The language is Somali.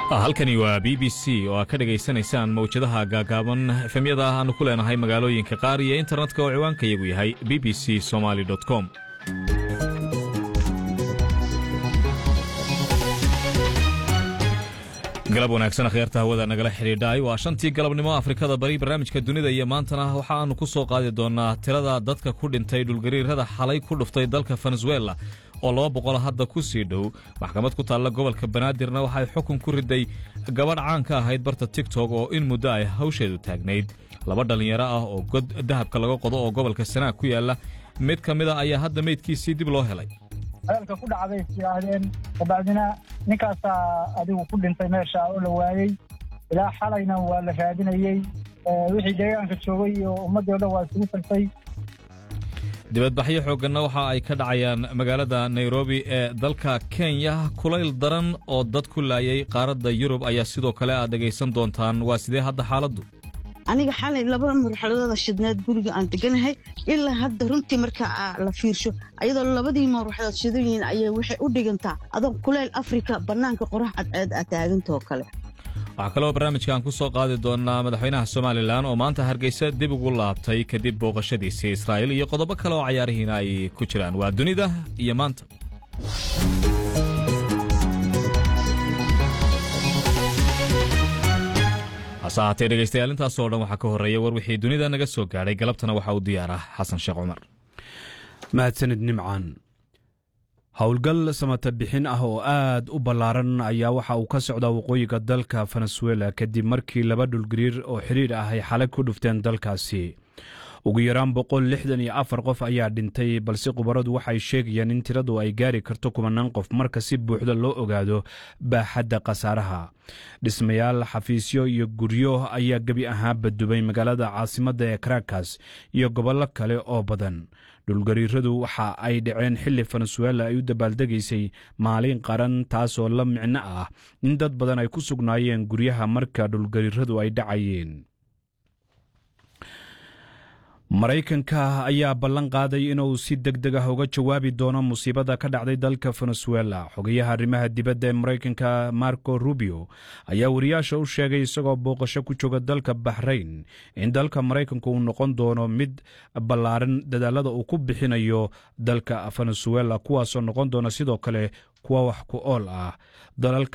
halkani waa b b c oo aad ka dhegaysanaysaan mawjadaha gaagaaban efemyada aanu ku leenahay magaalooyinka qaar iyo internetka oo ciwaankayagu yahay b b c somaly com galab wanaagsan akhyaarta hawada nagala xidhiidhaay waa shantii galabnimo afrikada bari barnaamijka dunida iyo maantana waxa aanu ku soo qaadi doonaa tirada dadka ku dhintay dhulgariirada xalay ku dhuftay dalka venezuela oo laba boqol hadda ku sii dhow maxkamad ku taalla gobolka banaadirna waxay xukun ku riday gabadh caan ka ahayd barta tigtok oo in muddo ay hawsheedu taagnayd laba dhallinyaro ah oo god dahabka laga qodo oo gobolka sanaag ku yaalla mid ka mid a ayaa hadda meydkiisii dib loo helay hadalka ku dhacday is yidhaahdeen kabacdina ninkaasaa adigu ku dhintay meesha oo la waayey ilaa xalayna waa la raadinayey wixii deegaanka joogay iyo ummaddii o dhan waa isugu tagtay dibadbaxyo xoogganna waxa ay ka dhacayaan magaalada nairobi ee dalka kenya kulayl daran oo dad ku laayay qaaradda yurub ayaa sidoo kale aad dhegaysan doontaan waa sidee hadda xaaladdu aniga xalay laba marxaladooda shidneed guriga aan deganahay ilaa hadda runtii markaa la fiirsho ayadoo labadii marwaxdood shidan yihiin ayay waxay u dhigantaa adoo kuleyl afrika bannaanka qorax cadceed aa taagantoo kale waxaa kaloo barnaamijkan ku soo qaadi doonaa madaxweynaha somalilan oo maanta hargeysa dib ugu laabtay kadib booqashadiisii israa'iil iyo qodobo kale oo cayaarihiina ay ku jiraan waa dunida iyo maanta hase ahaatee dhegaystayaal intaasoo dhan waxaa ka horreeya war wixii dunida naga soo gaadhay galabtana waxaa u diyaara xasan sheekh cumar mahadsanid nimcaan howlgal samata bixin ah oo aad u ballaaran ayaa waxa uu ka socdaa waqooyiga dalka venezuela kadib markii laba dhulgariir oo xidhiir ah ay xalay ku dhufteen dalkaasi ugu yaraan boqol lixdan iyo afar qof ayaa dhintay balse khubaradu waxay sheegayaan in tiradu ay gaari karto kumanaan qof marka si buuxda loo ogaado baaxadda khasaaraha dhismayaal xafiisyo iyo guryo ayaa gebi ahaanba dubay magaalada caasimadda ee karakas iyo gobollo kale oo badan dhulgariiradu waxa ay dhaceen xilli venezuela ay u dabaaldegaysay maalin qaran taasoo la micno ah in dad badan ay ku sugnaayeen guryaha marka dhulgariiradu ay dhacayeen maraykanka ayaa ballan qaaday inuu si deg deg ah uga jawaabi doono musiibada ka dhacday dalka venezuela xogayaha arrimaha dibadda ee maraykanka marco rubio ayaa wariyaasha u sheegay isagoo booqasho ku jooga dalka baxrayn in dalka maraykanku uu noqon doono mid ballaaran dadaalada uu ku bixinayo dalka venezuela kuwaasoo noqon doona sidoo kale kuwa wax ku ool ah dalalka